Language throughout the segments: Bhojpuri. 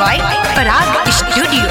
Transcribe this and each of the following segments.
by Parag Studio.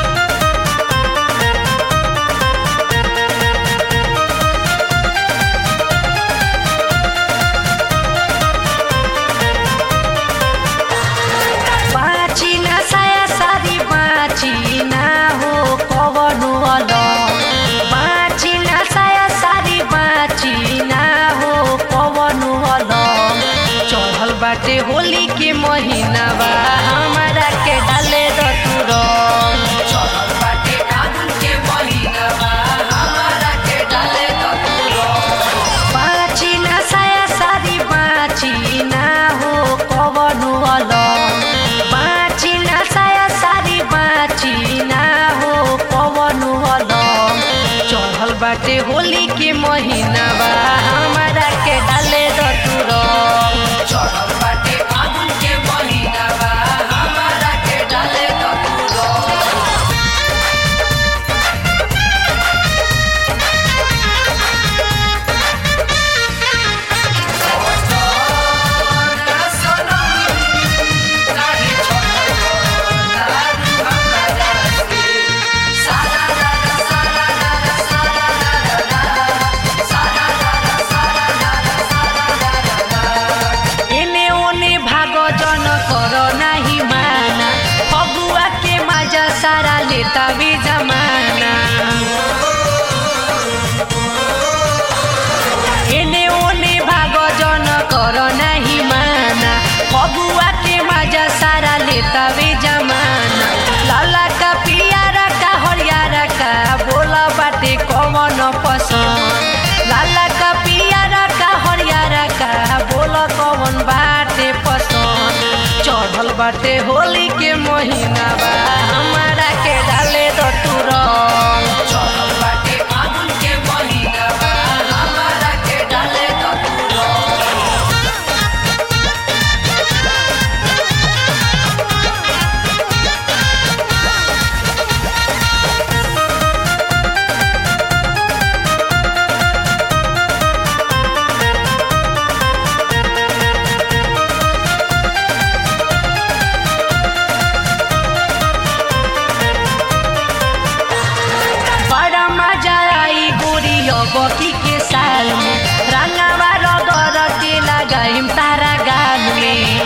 बाँची ना साया सारी बाँची ना हो कवनो अलग बाँची ना साया सारी बाँची ना हो कवनो अलग चढ़ल बाटे होली के महीना बा हमारा के डाले द तू रंग चढ़ल बाटे फागुन के महीना बा हमारा के डाले द तू रंग बाँची ना साया सारी बाँची ना हो कवनो अलग बाँची ना साया सारी बाँची ना हो कवनो अलग चढ़ल बाटे होली के महीना बा हमारा के डाले द तू रंग चढ़ल बाटे फागुन के महीना बा हमारा के डाले द तू रंग एने ओने भाग जन कर नाही माना फगुआ के मजा सारा लेता भी जमाना एने ओने भाग जन कर नाही माना फगुआ के मजा सारा लेता भी जमाना लाला का पियारा का हरियारा का बोला बाटे कौन पसंद लाला का पियारा का हरियारा का बोला कौन बाटे पसंद चढ़ल बाटे होली के महीना बा हमारा के डाले दो तू रंग चढ़ल बाटे फागुन के महीना बा हमारा के डाले दो तू रंग बड़ा मजा आई गोरी बकी के साल में रंगावा रगर के लगाइम तारा गाल में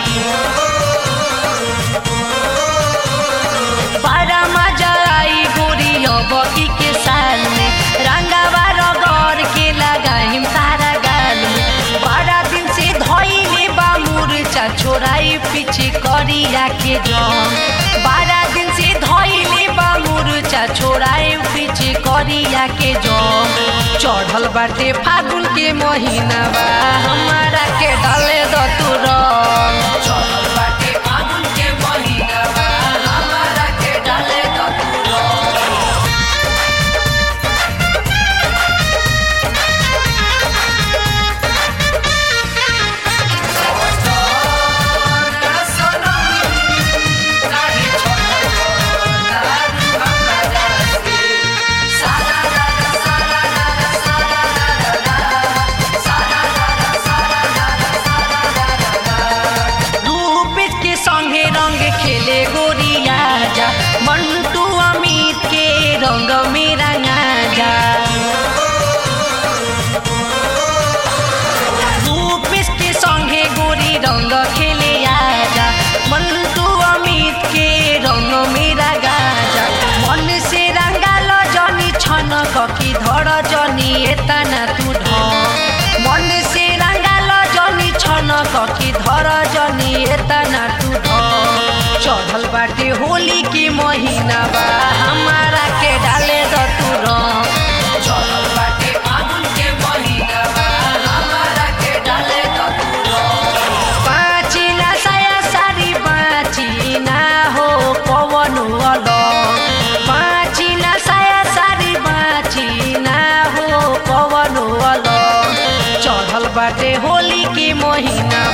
बड़ा मजा आई गोरी बकी के साल में रंगावा रगर के लगाइम तारा गाल में बड़ा दिन से धोइले बा मुरचा छोराई पीछे करिया के जम बारह दिन से धोइले बा मुरचा छोराई पीछे करिया के जम चढ़ल बाटे फागुन के महीना बा हमारा के डाले द तू रंग चढ़ल बाटे फागुन के महीना बा हमारा के डाले द तू रंग रूपेश के संगे रंग खेले गोरिया जा मंटू अमित के रंग में रंगा जा रूपेश के संगे गोरी रंग खेले आजा मंटू अमित के रंग में रंगा जा मन से रंगा लो जनी छन ककी धर जनी एतना तू ढ मन से रंगा लो जनी छन ककी धर जनी एतना तू ढ चढ़ल बाटे होली के महीना बा हमारा के डाले द तू रंग चढ़ल बाटे फागुन के महीना बा हमारा के डाले द तू रंग बाँची ना साया सारी बाँची ना हो पवन अलग बाँची ना साया सारी बाँची ना हो पवन अलग चढ़ल बाटे होली के महीना